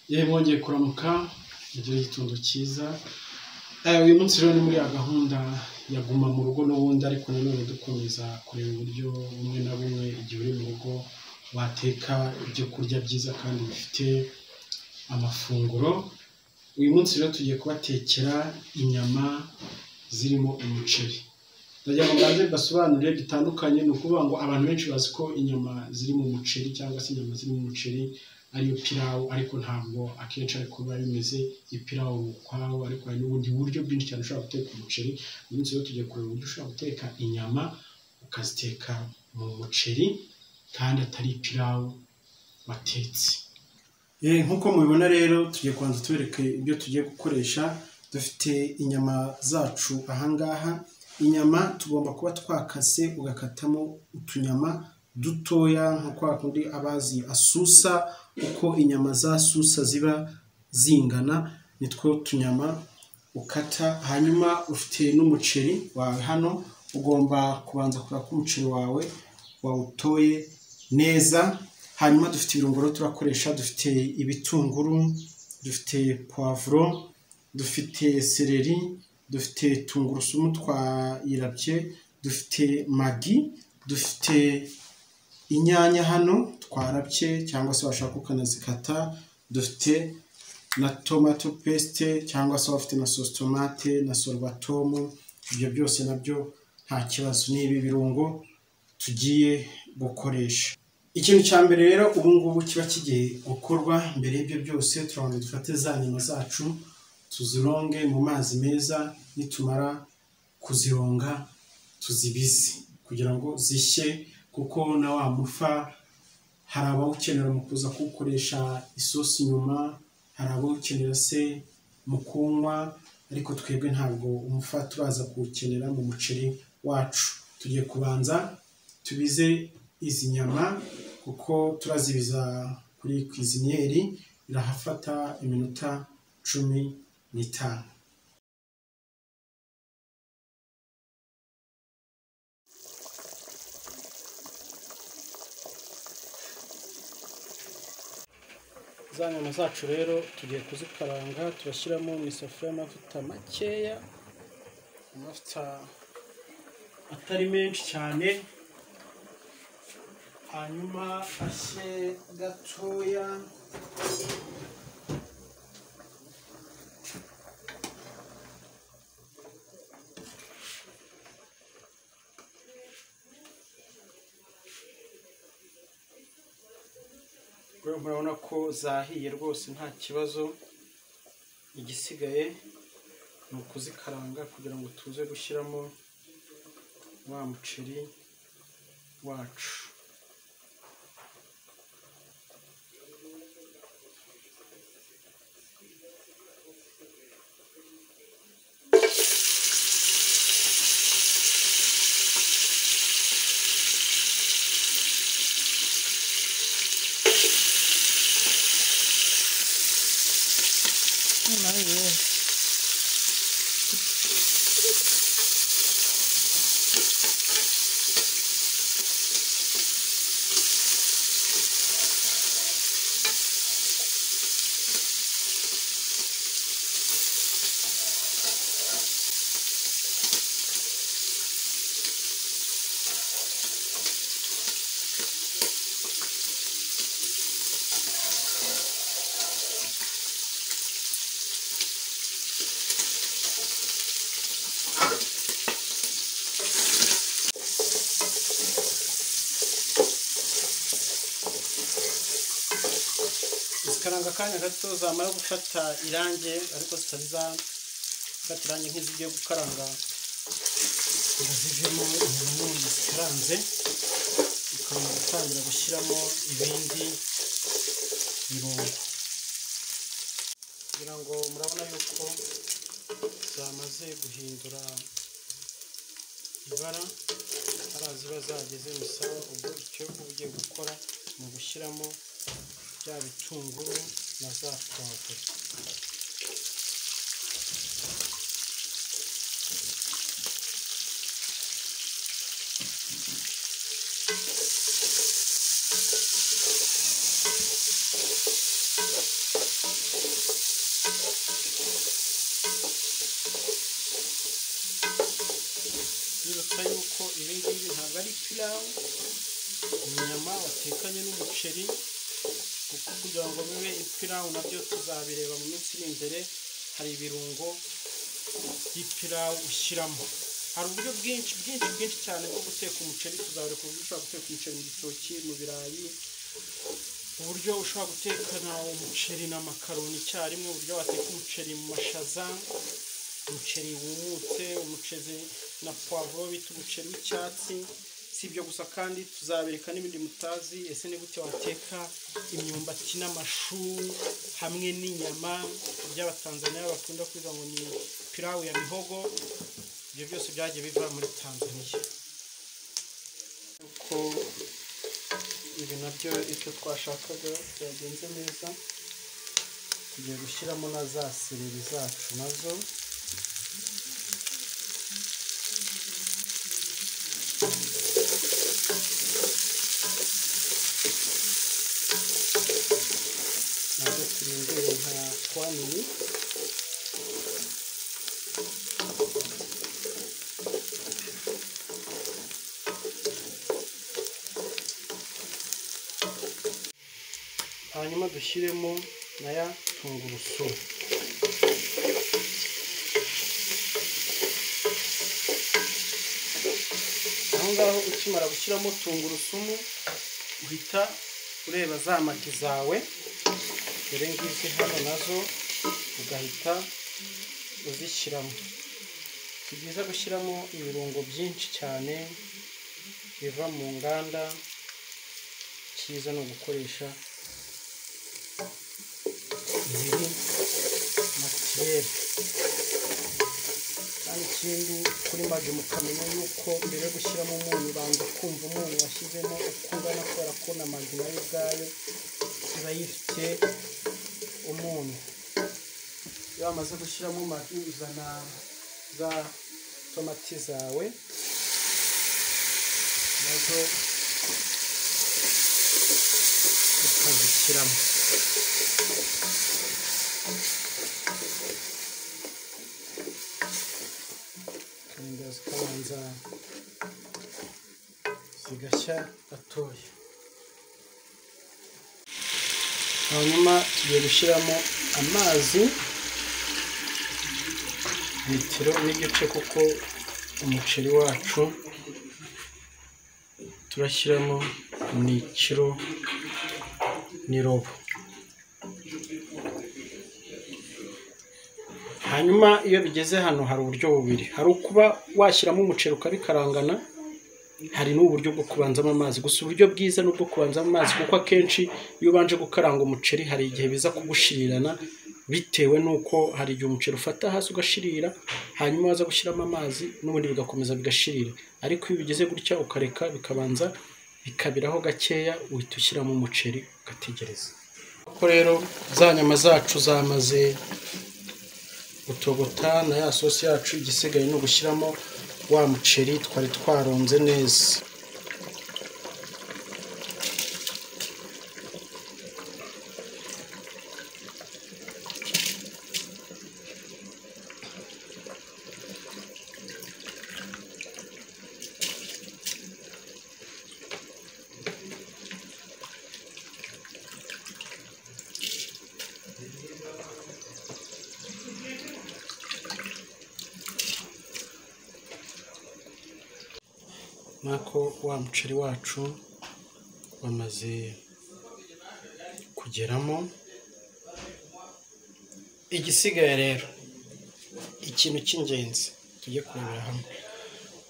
yewe mwongeye kuramuka mugire igitondo cyiza Eh, uyu munsi rero ni muri ya gahunda ya guma mu rugo n'ubundi ariko nanone dukomeza kureba uburyo bumwe na bumwe igihe uri mu rugo wateka ibyo kurya byiza kandi bifite amafunguro uyu munsi rero tugiye kubatekera inyama zirimo umuceri ndagira ngo mbanze basobanure bitandukanye ni ukuvuga ngo abantu benshi bazi ko inyama ziri mu muceri cyangwa se inyama ziri mu muceri ariyo pirawu ariko ntabwo akenshi ariko biba bimeze ipirawu ukwawo ariko hari n'ubundi buryo bwinshi cyane ushobora guteka umuceri uyu munsi rero tugiye kureba uburyo ushobora guteka inyama ukaziteka mu muceri kandi atari ipirawu watetse Eh, nk'uko mubibona rero tugiye kubanza tubereke ibyo tugiye gukoresha dufite inyama zacu ahangaha inyama tugomba kuba twakase ugakatamo utunyama dutoya nka kwa kundi abazi asusa uko inyama za susa ziba zingana nitwo tunyama ukata hanyuma ufite n'umuceri wawe hano ugomba kubanza kureba ko umuceri wawe wawutoye neza hanyuma dufite ibirungo rero turakoresha dufite ibitunguru dufite puwavuro dufite seleri dufite tungurusumu twayirabye dufite magi dufite inyanya hano twarabye cyangwa se washaka ukanazikata dufite na tomato pesite cyangwa se waba ufite na sosi tomate na sorwatomu ibyo byose nabyo nta kibazo ni ibi birungo tugiye gukoresha ikintu cya mbere rero ubu ngubu kiba kigiye gukorwa mbere y'ibyo byose turabanza dufate za nyama zacu tuzironge mu mazi meza nitumara kuzironga tuzibize kugira ngo zishye kuko na wa mufa hari abawukenera mu kuza kuwukoresha isosi inyuma hari abawukenera se mu kunywa ariko twebwe ntabwo umufa turaza kuwukenera mu muceri wacu tugiye kubanza tubize izi nyama kuko turazibiza kuri kwiziniyeri birahafata iminota cumi n'itanu za nyama zacu rero tugiye kuzikaranga turashyiramo mu isafuriya amavuta makeya amavuta atari menshi cyane hanyuma ashe gatoya rero murabona ko zahiye rwose nta kibazo igisigaye ni ukuzikaranga kugira ngo tuze gushyiramo wa muceri wacu zikaranga akanya gato zamara gufata irangi ariko zitari zafata irangi nk'izigiye gukaranga ngo zivemo inyama nini zikaranze ukaba gutangira gushyiramo ibindi birungo kugira ngo murabona yuko zamaze guhindura ibara hariya ziba zageze musaba ubwo icyo uba ugiye gukora ni ugushyiramo bya bitunguru na za pavuro inyama watekanye n'umuceri kuko kugira ngo bibe ipirawu nabyo tuzabireba mu minsi iri imbere hari ibirungo by'ipirawu ushyiramo hari uburyo bwinshi bwinshi bwinshi cyane bwo guteka umuceri tuzabireka uburyo ushobora guteka umuceri mu gitoki mu birayi uburyo ushobora gutekana umuceri na makaroni icyarimwe uburyo wateka umuceri mu mashaza umuceri wumutse umuceri na puwavuro bita umuceri w'icyatsi si ibyo gusa kandi tuzabereka n'ibindi mutazi ese ni gute wateka imyumbati n'amashu hamwe n'inyama by'abatanzaniya bakunda kuvuga ngo ni pirawu ya mihogo ibyo byose byagiye biva muri tanzaniya uko ibi nabyo icyo twashakaga byagenze neza tugiye gushyiramo na za sereri zacu nazo nazo turindire nka twamini hanyuma dushyiremo na ya tungurusumu aho ngaho ukimara gushyiramo tungurusumu uhita ureba za magi zawe dore ngizi hano nazo ugahita uzishyiramo si byiza gushyiramo ibirungo byinshi cyane biva mu nganda cyiza ni ugukoresha biri matiyeri kandi ikindi kuri magi mukamenya yuko mbere yo gushyiramo umunyu ubanza kumva umunyu washyizemo uko ungana kubera ko na magi nayo ubwayo iba yifite umunyu iyo wamaze gushyiramo magi uzana za tomati zawe nazo ukazishyiramo kandi zikabanza zigashya gatoya hanyuma tugiye gushyiramo amazi litiro n'igice kuko umuceri wacu turashyiramo ni ikiro n'irobo hanyuma iyo bigeze hano hari uburyo bubiri hari ukuba washyiramo umuceri ukabikarangana hari n'uburyo bwo kubanzamo amazi gusa uburyo bwiza ni ubwo kubanzamo amazi kuko akenshi iyo ubanje gukaranga umuceri hari igihe biza kugushirirana bitewe n'uko hari igihe umuceri ufata hasi ugashirira hanyuma waza gushyiramo amazi n'ubundi bigakomeza bigashirira ariko iyo bigeze gutya ukareka bikabanza bikabiraho gakeya uhita ushyiramo umuceri ugategereza ko rero za nyama zacu zamaze gutogota na ya sosi yacu igisigaye ni ugushyiramo wa muceri twari twaronze neza nk'uko wa muceri wacu wamaze kugeramo igisigaye rero ikintu cy'ingenzi tujye kurebera hamwe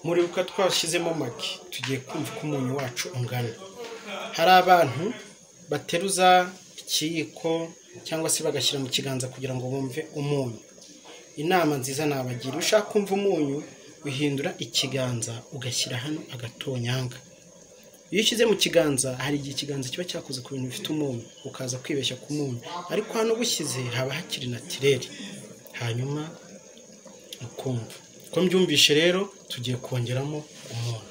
muri uko twashyizemo magi tugiye kumva uko umunyu wacu ungana hari abantu bateruza ikiyiko cyangwa se bagashyira mu kiganza kugira ngo bumve umunyu inama nziza nabagira ushaka kumva umunyu uhindura ikiganza ugashyira hano agatonyanga iyo ushyize mu kiganza hari igihe ikiganza kiba cyakoze ku bintu bifite umunyu ukaza kwibeshya ku munyu ariko hano ubushyize haba hakiri natireri hanyuma ukumva uko mbyumvishe rero tugiye kongeramo umunyu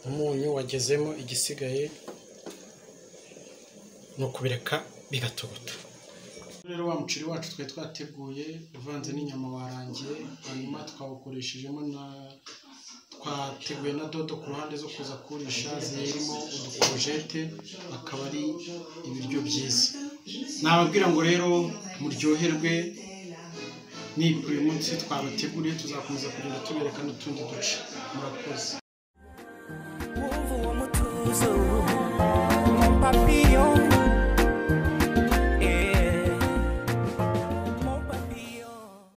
umunyu wagezemo igisigaye ni ukubireka bigatogoto rero wa muceri wacu twari twateguye uvanze n'inyama warangiye hanyuma twawukoreshejemo na twateguye na dodo ku ruhande zo kuza kurisha zirimo udukorojete akaba ari ibiryo byiza nababwira ngo rero muryoherwe nibwo uyu munsi twabateguriye tuzakomeza kugenda tubereka n'utundi duce murakoze wumva uwo mutuzo